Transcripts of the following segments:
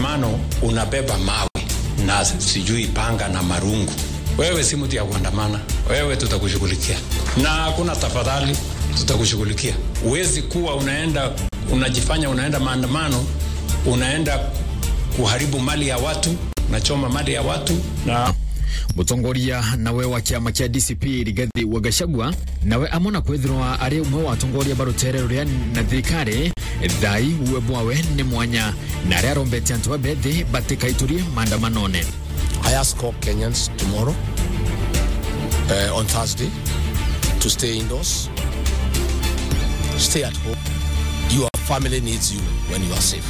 maandamano unabeba mawe na sijui panga na marungu, wewe si mtu ya kuandamana, wewe tutakushughulikia, na hakuna tafadhali, tutakushughulikia. Huwezi kuwa unaenda unajifanya unaenda maandamano, unaenda kuharibu mali ya watu, unachoma mali ya watu na mutongoria nawe wa kiama kia DCP Rigathi wa Gachagua nawe amona kwithirwa ari umwe wa atongoria barutere ruria na thirikari thai uwe bwawe ni mwanya na aria arombete antu abethi batikaiturie maandamanone I ask all Kenyans tomorrow, uh, on Thursday, to stay indoors, stay at home. Your family needs you when you are safe.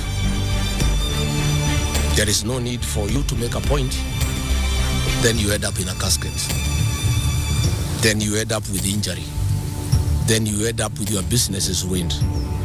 There is no need for you to make a point, then you end up in a casket. Then you end up with injury. Then you end up with your businesses ruined.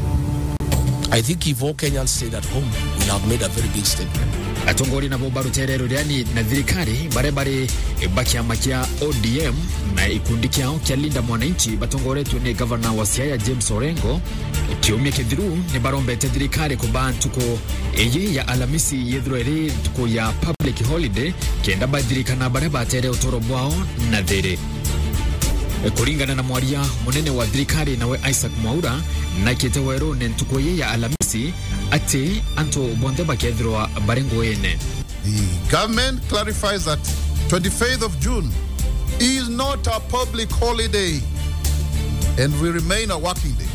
I think if all Kenyans stayed at home, we have made a very big statement. atongoria nabo barutere ruriani na thirikari baria bari bakiama kia ODM na ikundi kiao kia Linda Mwananchi batongoretwe ni gavana wa Siaya James Orengo kiumia kithiru ni barombete thirikari kuba ntuko iyi ya alamisi yethirwa iri ntuko ya public holiday kenda bathirikana baria batere utoro bwao na thiri kuringana na mwaria munene wa thirikari nawe Isaac Mwaura na kite weru ni ntuko iyi ya alamisi ati antu bonthe bakethirwa bari nguine The government clarifies that 25th of June is not a public holiday and will remain a working day.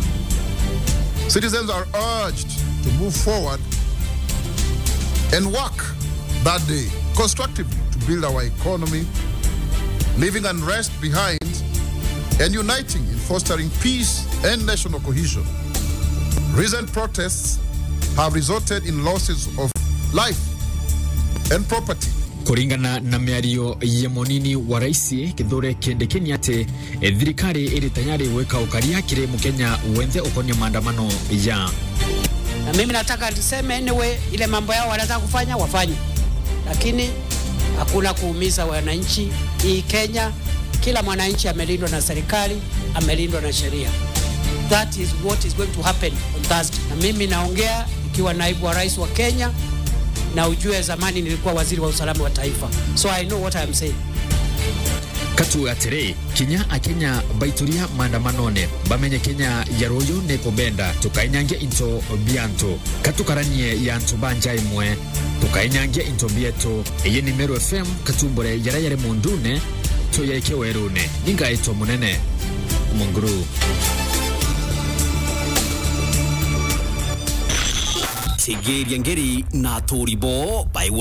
Citizens are urged to move forward and work that day constructively to build our economy, leaving unrest behind and uniting in fostering peace and national cohesion. Recent protests have resulted in losses of life and property. kuringana na miario ya munini wa raisi kithure kindikini ati e, thirikari iri tayari gwika ukaria kiri mukenya wenthe ukonia maandamano ya na mimi nataka niseme anyway, ile mambo yao wanataka kufanya wafanye, lakini hakuna kuumiza wananchi. Hii Kenya, kila mwananchi amelindwa na serikali, amelindwa na sheria. That is what is going to happen on Thursday. Na mimi naongea ikiwa naibu wa rais wa Kenya, na ujue zamani nilikuwa waziri wa usalama wa taifa, so I know what I am saying. katu atiri kinya akenya baituria maandamanone bamenye kenya ya ruyu ni kubenda tukainyangia into biantu katukaranie ya ntu banja imwe tukainyangia into bietu iyi ni meru fm katumbure yara yare mundune tuyaike werune ningaitwa munene munguru Tigeria ngeri na Toribo by